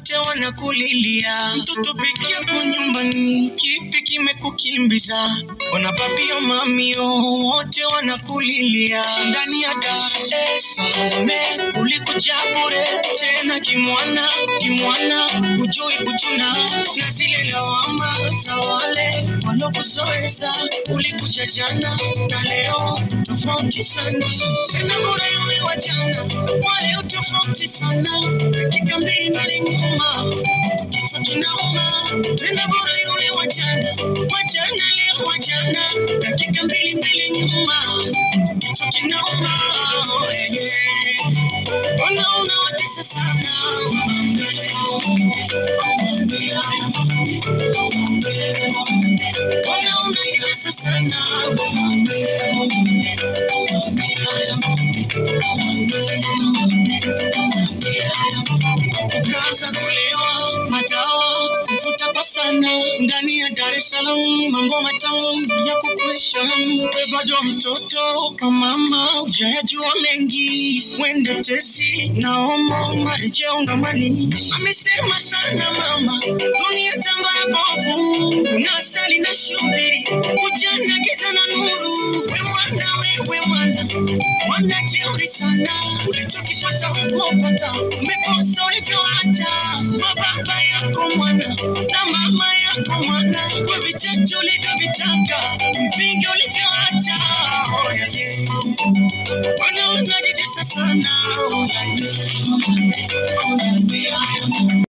wote wanakulilia. Mtoto peke yako nyumbani, kipi kimekukimbiza? Ona babio mamio wote wanakulilia. Ndani ya Dar es Salaam ulikuja bure tena kimwana kimwana, kujui kuchuna na zile lawama za wale walokuzoeza. Ulikuja jana na leo tofauti sana, tena bure yule wa jana, wale tofauti sana, dakika mbili mbele nyuma, kichwa kinauma, tena bure yule wa jana, wa jana leo wa jana, dakika mbili mbele nyuma, kichwa kinauma, oh, yeah, yeah. Mbona unawatesa sana Mbona unajitesa sana Ukaanza kulewa madawa kuvuta kwa sana ndani ya Dar es Salaam, mambo matamu ya kukuisha. We bado mtoto kwa mama, hujayajua mengi, wende tezi naomba marejeo ngamani. Amesema sana mama, dunia tambara bovu, una asali na shubiri, ujana giza na nuru. We mwana, wewe mwana, mwana jeuri sana, ulichokipata hukupata, umekosa ulivyoacha kwa baba yako mwana na mama yako mwana, kwa vichache ulivyovitaka, vingi ulivyoacha. Oh, yeah, yeah. Bwana unajitesa sana, oh, yeah, yeah.